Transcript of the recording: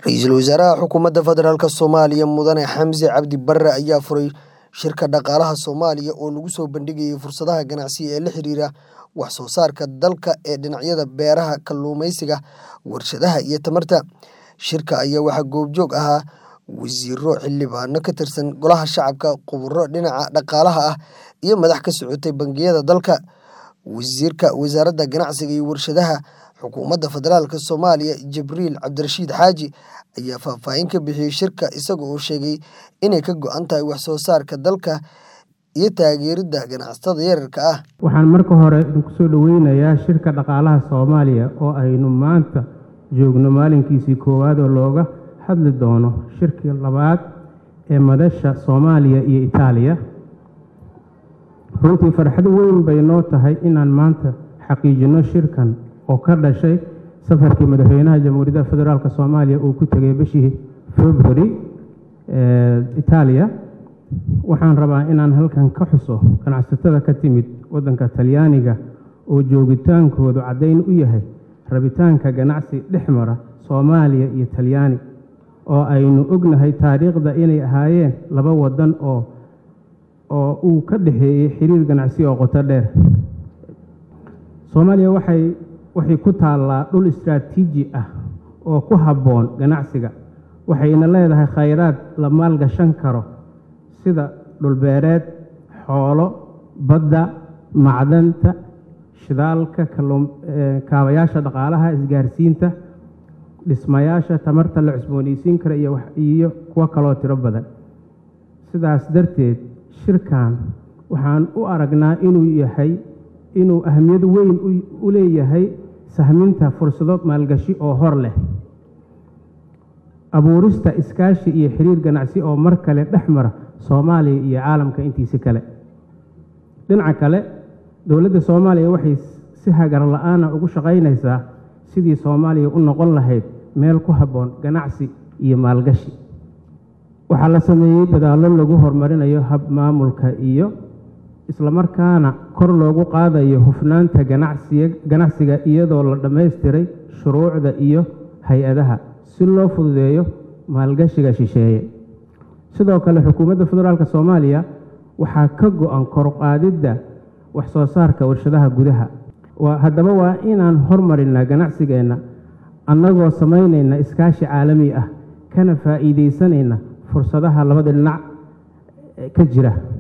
ra-iisul wasaaraha xukuumadda federaalk soomaaliya mudane xamse cabdi barre ayaa furay shirka dhaqaalaha soomaaliya oo lagu soo bandhigayay fursadaha ganacsi ee la xiriira wax soo saarka dalka ee dhinacyada beeraha kalluumeysiga warshadaha iyo tamarta shirka ayaa waxaa goobjoog ahaa wasiiro xildhibaano ka tirsan golaha shacabka khuburo dhinaca dhaqaalaha ah iyo madax ka socotay bangiyada dalka wasiirka wasaaradda ganacsiga iyo warshadaha xukuumadda federaalk soomaaliya jibriil cabdirashiid xaaji ayaa faahfaahin ka bixiyey shirka isaga oo sheegay inay ka go-an tahay wax soo saarka dalka iyo taageeridda ganacsatada yararka ah waxaan marka hore idinku soo dhoweynayaa shirka dhaqaalaha soomaaliya oo aynu maanta joogno maalinkiisii koowaad oo looga hadli doono shirkii labaad ee madasha soomaaliya iyo itaaliya runtii farxad weyn bay noo tahay inaan maanta xaqiijinno shirkan oo ka dhashay safarkii madaxweynaha jamhuuriyadda federaalk soomaaliya uu ku tegay bishii february itaaliya waxaan rabaa inaan halkan ka xuso ganacsatada ka timid waddanka talyaaniga oo joogitaankoodu caddayn u yahay rabitaanka ganacsi dhex mara soomaaliya iyo talyaani oo aynu ognahay taariikhda inay ahaayeen laba waddan oo oo uu ka dhexeeyey xiriir ganacsi oo qoto dheer soomaaliya waxay waxay ku taallaa dhul istraatiiji ah oo ku habboon ganacsiga waxayna leedahay khayraad la maalgashan karo sida dhulbeereed xoolo badda macdanta shidaalka kaabayaasha dhaqaalaha isgaarsiinta dhismayaasha tamarta la cusboonaysiin kara iyo kuwo kaloo tiro badan sidaas darteed shirkan waxaan u aragnaa inuu yahay inuu ahmiyad weyn u leeyahay sahminta fursado maalgashi oo hor leh abuurista iskaashi iyo xiriir ganacsi oo mar kale dhex mara soomaaliya iyo caalamka intiisi kale dhinaca kale dowladda soomaaliya waxay si hagar la-aana ugu shaqaynaysaa sidii soomaaliya u noqon lahayd meel ku habboon ganacsi iyo maalgashi waxaa la sameeyey dadaallo lagu horumarinayo hab maamulka iyo islamarkaana kor loogu qaadayo hufnaanta ganacsiga iyadoo la dhammaystiray shuruucda iyo hay-adaha si loo fududeeyo maalgashiga shisheeye sidoo kale xukuumadda federaalk soomaaliya waxaa ka go-an koruqaadidda wax soo saarka warshadaha gudaha haddaba waa inaan hormarinaa ganacsigeenna annagoo samaynayna iskaashi caalami ah kana faa'iidaysanayna fursadaha labada dhinac ka jira